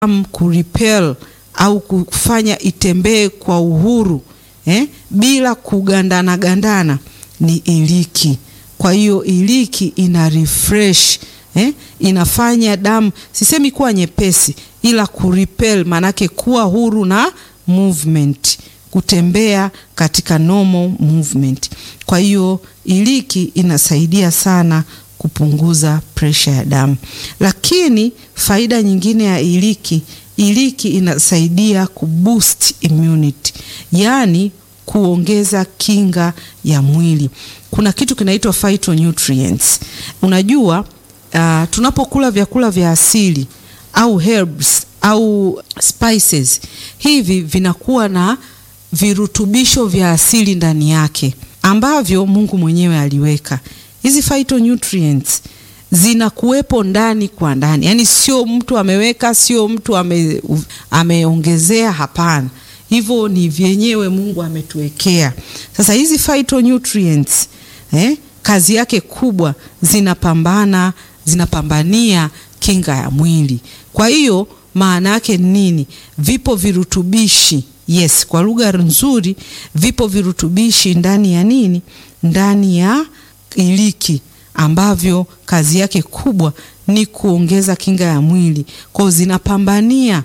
damu kuripel au kufanya itembee kwa uhuru eh, bila kugandana gandana ni iliki. Kwa hiyo iliki ina refresh eh, inafanya damu sisemi kuwa nyepesi, ila kuripel maanake kuwa huru na movement, kutembea katika normal movement. Kwa hiyo iliki inasaidia sana kupunguza presha ya damu. Lakini faida nyingine ya iliki, iliki inasaidia kuboost immunity, yaani kuongeza kinga ya mwili. Kuna kitu kinaitwa phytonutrients. Unajua uh, tunapokula vyakula vya asili au herbs au spices, hivi vinakuwa na virutubisho vya asili ndani yake ambavyo Mungu mwenyewe aliweka. Hizi phytonutrients zinakuwepo ndani kwa ndani, yaani sio mtu ameweka, sio mtu ame, ameongezea. Hapana, hivyo ni vyenyewe Mungu ametuwekea. Sasa hizi phytonutrients eh, kazi yake kubwa zinapambana, zinapambania kinga ya mwili. Kwa hiyo maana yake nini? Vipo virutubishi yes, kwa lugha nzuri, vipo virutubishi ndani ya nini? Ndani ya iliki ambavyo kazi yake kubwa ni kuongeza kinga ya mwili. Kwa hiyo zinapambania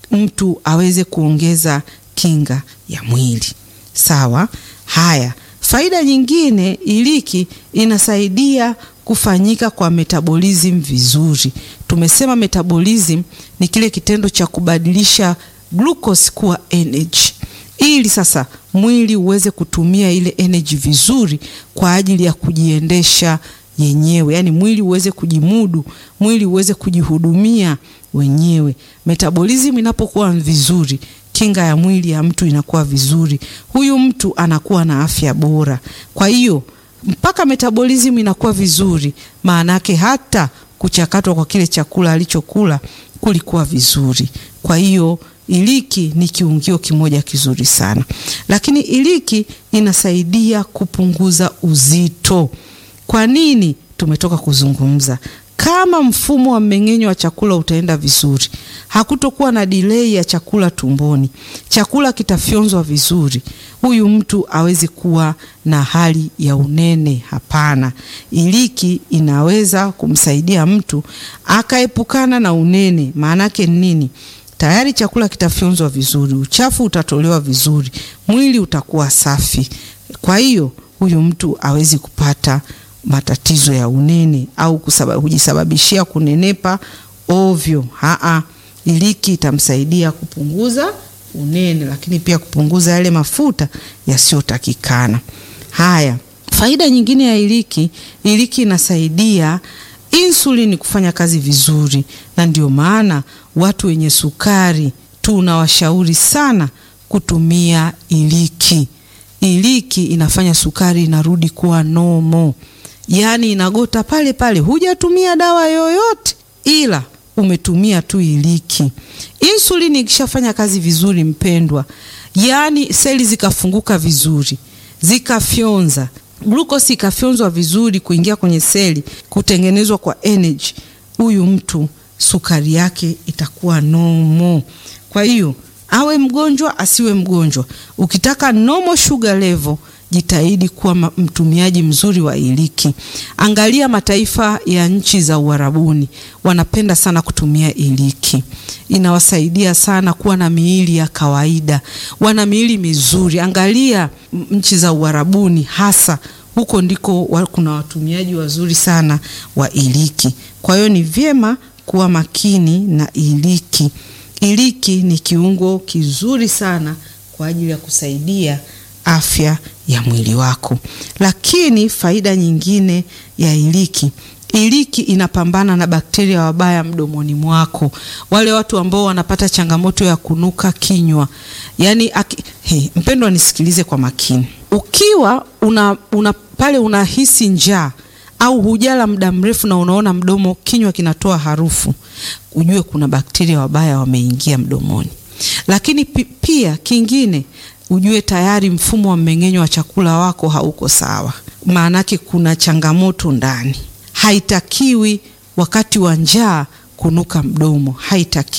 mtu aweze kuongeza kinga ya mwili. Sawa. Haya, faida nyingine, iliki inasaidia kufanyika kwa metabolism vizuri. Tumesema metabolism ni kile kitendo cha kubadilisha glucose kuwa energy ili sasa mwili uweze kutumia ile energy vizuri kwa ajili ya kujiendesha yenyewe, yaani mwili uweze kujimudu, mwili uweze kujihudumia wenyewe. Metabolism inapokuwa vizuri, kinga ya mwili ya mtu inakuwa vizuri, huyu mtu anakuwa na afya bora. Kwa hiyo mpaka metabolism inakuwa vizuri, maana yake hata kuchakatwa kwa kile chakula alichokula kulikuwa vizuri. Kwa hiyo iliki ni kiungio kimoja kizuri sana, lakini iliki inasaidia kupunguza uzito. Kwa nini? Tumetoka kuzungumza, kama mfumo wa mmeng'enyo wa chakula utaenda vizuri, hakutokuwa na delay ya chakula tumboni, chakula kitafyonzwa vizuri, huyu mtu awezi kuwa na hali ya unene. Hapana, iliki inaweza kumsaidia mtu akaepukana na unene. Maana yake nini? Tayari chakula kitafyonzwa vizuri, uchafu utatolewa vizuri, mwili utakuwa safi. Kwa hiyo huyu mtu awezi kupata matatizo ya unene au kujisababishia kunenepa ovyo. Haa, iliki itamsaidia kupunguza unene, lakini pia kupunguza yale mafuta yasiyotakikana. Haya, faida nyingine ya iliki, iliki inasaidia insulini kufanya kazi vizuri, na ndio maana watu wenye sukari tunawashauri sana kutumia iliki. Iliki inafanya sukari inarudi kuwa nomo, yaani inagota pale pale, hujatumia dawa yoyote, ila umetumia tu iliki. Insulini ikishafanya kazi vizuri, mpendwa, yaani seli zikafunguka vizuri, zikafyonza glukosi ikafyonzwa vizuri kuingia kwenye seli kutengenezwa kwa energy, huyu mtu sukari yake itakuwa nomo. Kwa hiyo awe mgonjwa asiwe mgonjwa, ukitaka normal sugar level, jitahidi kuwa mtumiaji mzuri wa iliki. Angalia mataifa ya nchi za Uarabuni, wanapenda sana kutumia iliki, inawasaidia sana kuwa na miili ya kawaida, wana miili mizuri. Angalia nchi za Uarabuni, hasa huko ndiko wa, kuna watumiaji wazuri sana wa iliki. Kwa hiyo ni vyema kuwa makini na iliki. Iliki ni kiungo kizuri sana kwa ajili ya kusaidia afya ya mwili wako. Lakini faida nyingine ya iliki, iliki inapambana na bakteria wabaya mdomoni mwako, wale watu ambao wanapata changamoto ya kunuka kinywa. Yani hey, mpendwa, nisikilize kwa makini. Ukiwa una, una pale unahisi njaa au hujala muda mrefu na unaona mdomo kinywa kinatoa harufu, ujue kuna bakteria wabaya wameingia mdomoni. Lakini pia kingine ujue tayari mfumo wa mmeng'enyo wa chakula wako hauko sawa, maanake kuna changamoto ndani. Haitakiwi wakati wa njaa kunuka mdomo, haitakiwi.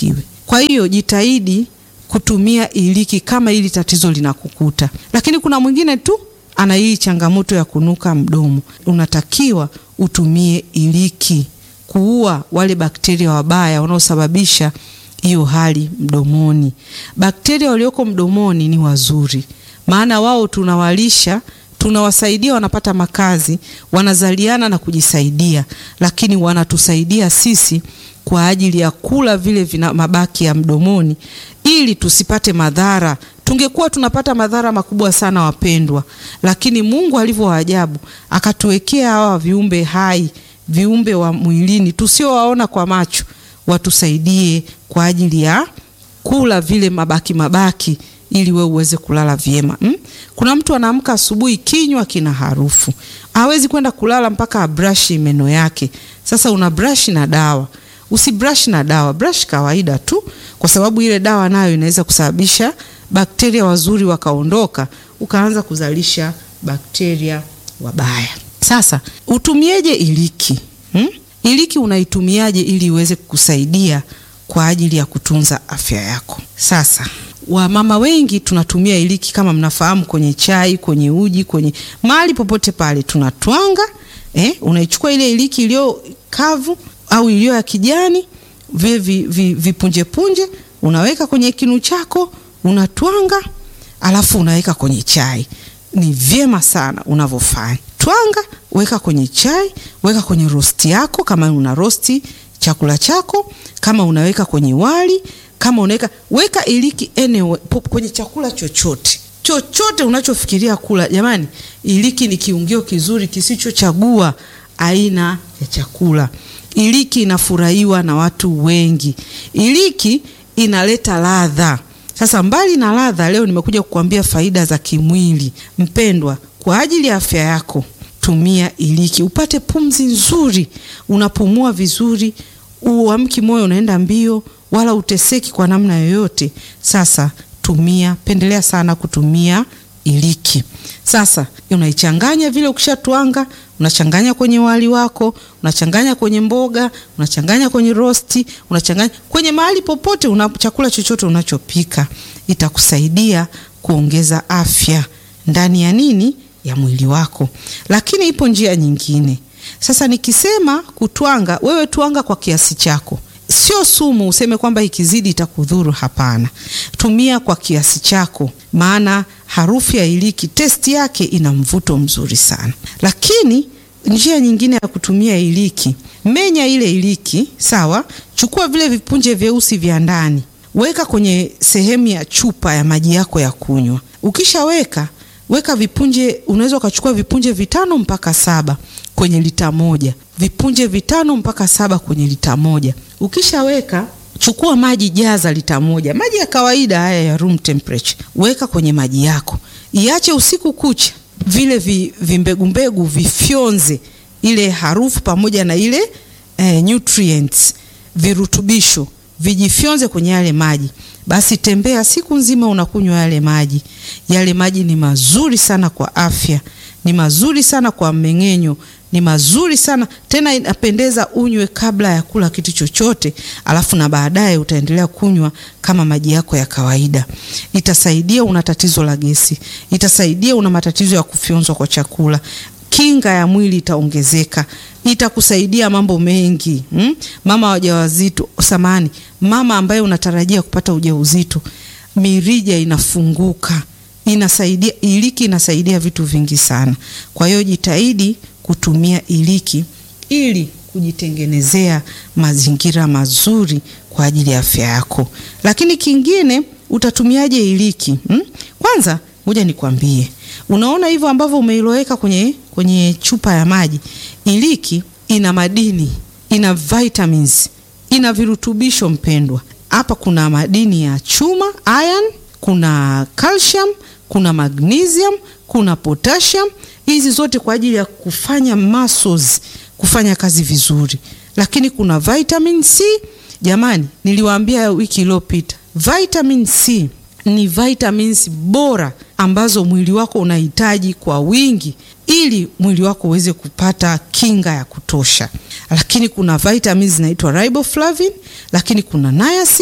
Kwa hiyo jitahidi kutumia iliki kama hili tatizo linakukuta. Lakini kuna mwingine tu ana hii changamoto ya kunuka mdomo, unatakiwa utumie iliki kuua wale bakteria wabaya wanaosababisha hiyo hali mdomoni. Bakteria walioko mdomoni ni wazuri, maana wao tunawalisha, tunawasaidia, wanapata makazi, wanazaliana na kujisaidia, lakini wanatusaidia sisi kwa ajili ya kula vile vina mabaki ya mdomoni ili tusipate madhara. Tungekuwa tunapata madhara makubwa sana wapendwa, lakini Mungu alivyo wa ajabu akatuwekea hawa viumbe hai, viumbe wa mwilini tusiowaona kwa macho, watusaidie kwa ajili ya kula vile mabaki mabaki ili we uweze kulala vyema hmm? Kuna mtu anaamka asubuhi kinywa kina harufu, hawezi kwenda kulala mpaka abrashi meno yake. Sasa una brush na dawa Usibrush na dawa, brush kawaida tu, kwa sababu ile dawa nayo inaweza kusababisha bakteria wazuri wakaondoka, ukaanza kuzalisha bakteria wabaya. Sasa utumieje iliki hmm? Iliki unaitumiaje ili iweze kukusaidia kwa ajili ya kutunza afya yako? Sasa wamama wengi tunatumia iliki kama mnafahamu, kwenye chai, kwenye uji, kwenye mahali popote pale tunatwanga. Eh, unaichukua ile iliki iliyo kavu au iliyo ya kijani vile vipunjepunje vi, vi unaweka kwenye kinu chako unatwanga, alafu unaweka kwenye chai. Ni vyema sana unavyofanya. Twanga, weka kwenye chai, weka kwenye rosti yako, kama una rosti chakula chako, kama unaweka kwenye wali, kama unaweka weka iliki anyway, kwenye chakula chochote chochote unachofikiria kula. Jamani, iliki ni kiungio kizuri kisichochagua aina ya chakula. Iliki inafurahiwa na watu wengi. Iliki inaleta ladha. Sasa mbali na ladha, leo nimekuja kukuambia faida za kimwili. Mpendwa, kwa ajili ya afya yako tumia iliki upate pumzi nzuri, unapumua vizuri, uamki moyo unaenda mbio, wala uteseki kwa namna yoyote. Sasa tumia, pendelea sana kutumia iliki. Sasa unaichanganya vile, ukishatwanga unachanganya kwenye wali wako, unachanganya kwenye mboga, unachanganya kwenye rosti, unachanganya kwenye mahali popote una chakula chochote unachopika, itakusaidia kuongeza afya ndani ya nini, ya mwili wako. Lakini ipo njia nyingine. Sasa nikisema kutwanga, wewe twanga kwa kiasi chako, sio sumu useme kwamba ikizidi itakudhuru. Hapana, tumia kwa kiasi chako, maana harufu ya iliki testi yake ina mvuto mzuri sana. Lakini njia nyingine ya kutumia iliki, menya ile iliki sawa, chukua vile vipunje vyeusi vya ndani, weka kwenye sehemu ya chupa ya maji yako ya kunywa. Ukishaweka weka vipunje, unaweza ukachukua vipunje vitano mpaka saba kwenye lita moja, vipunje vitano mpaka saba kwenye lita moja. Ukishaweka chukua maji, jaza lita moja, maji ya kawaida haya ya room temperature, weka kwenye maji yako, iache usiku kucha, vile vi, vimbegumbegu vifyonze ile harufu pamoja na ile eh, nutrients virutubisho vijifyonze kwenye yale maji. Basi tembea siku nzima unakunywa yale maji. Yale maji ni mazuri sana kwa afya, ni mazuri sana kwa mmeng'enyo, ni mazuri sana tena, inapendeza unywe kabla ya kula kitu chochote, alafu na baadaye utaendelea kunywa kama maji yako ya kawaida. Itasaidia una tatizo la gesi, itasaidia una matatizo ya kufyonzwa kwa chakula, kinga ya mwili itaongezeka, itakusaidia mambo mengi hmm? Mama wajawazito, samani, mama ambaye unatarajia kupata ujauzito, mirija inafunguka, inasaidia iliki, inasaidia vitu vingi sana. Kwa hiyo jitahidi kutumia iliki ili kujitengenezea mazingira mazuri kwa ajili ya afya yako. Lakini kingine, utatumiaje iliki hmm? Kwanza ngoja nikwambie, unaona hivyo ambavyo umeiloweka kwenye, kwenye chupa ya maji. Iliki ina madini, ina vitamins, ina virutubisho mpendwa. Hapa kuna madini ya chuma iron, kuna calcium, kuna magnesium, kuna potassium. Hizi zote kwa ajili ya kufanya muscles kufanya kazi vizuri, lakini kuna vitamin C. Jamani, niliwaambia wiki iliyopita, vitamin C ni vitamins bora ambazo mwili wako unahitaji kwa wingi ili mwili wako uweze kupata kinga ya kutosha. Lakini kuna vitamins zinaitwa riboflavin, lakini kuna niacin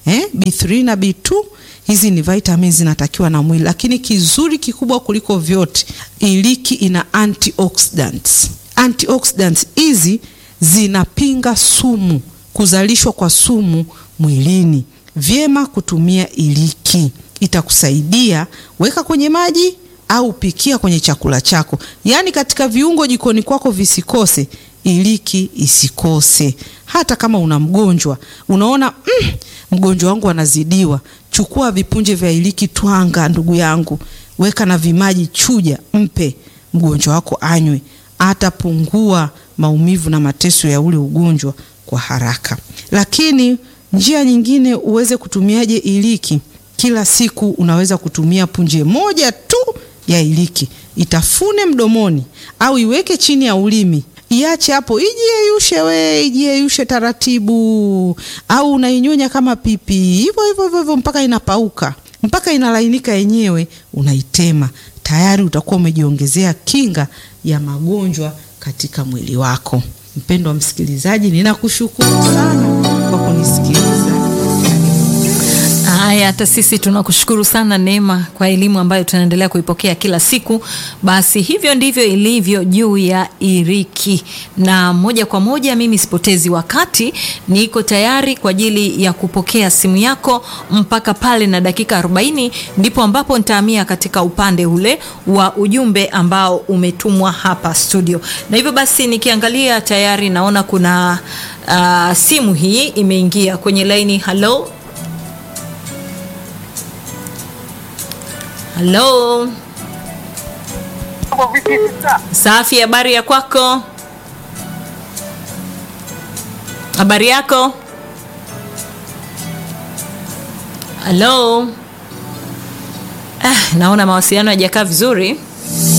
eh, B3 na B2 hizi ni vitamins zinatakiwa na mwili, lakini kizuri kikubwa kuliko vyote, iliki ina antioxidants. Antioxidants hizi zinapinga sumu, kuzalishwa kwa sumu mwilini. Vyema kutumia iliki, itakusaidia weka kwenye maji au pikia kwenye chakula chako, yaani katika viungo jikoni kwako visikose, iliki isikose. Hata kama una mgonjwa unaona, mm, mgonjwa wangu anazidiwa, chukua vipunje vya iliki, twanga, ndugu yangu, weka na vimaji, chuja, mpe mgonjwa wako anywe, atapungua maumivu na mateso ya ule ugonjwa kwa haraka. Lakini njia nyingine uweze kutumiaje iliki? Kila siku unaweza kutumia punje moja tu ya iliki, itafune mdomoni au iweke chini ya ulimi, iache hapo ijiyeyushe, we ijiyeyushe taratibu, au unainyonya kama pipi hivyo hivyo hivyo mpaka inapauka, mpaka inalainika yenyewe, unaitema. Tayari utakuwa umejiongezea kinga ya magonjwa katika mwili wako. Mpendwa msikilizaji, ninakushukuru sana kwa kunisikiliza. Haya, hata sisi tunakushukuru sana Neema kwa elimu ambayo tunaendelea kuipokea kila siku. Basi hivyo ndivyo ilivyo juu ya iriki, na moja kwa moja, mimi sipotezi wakati, niko tayari kwa ajili ya kupokea simu yako mpaka pale na dakika 40 ndipo ambapo nitahamia katika upande ule wa ujumbe ambao umetumwa hapa studio, na hivyo basi nikiangalia tayari naona kuna uh, simu hii imeingia kwenye laini. Halo. Halo. Safi, habari ya kwako? Habari yako? Halo. Ah, naona mawasiliano hayajakaa vizuri.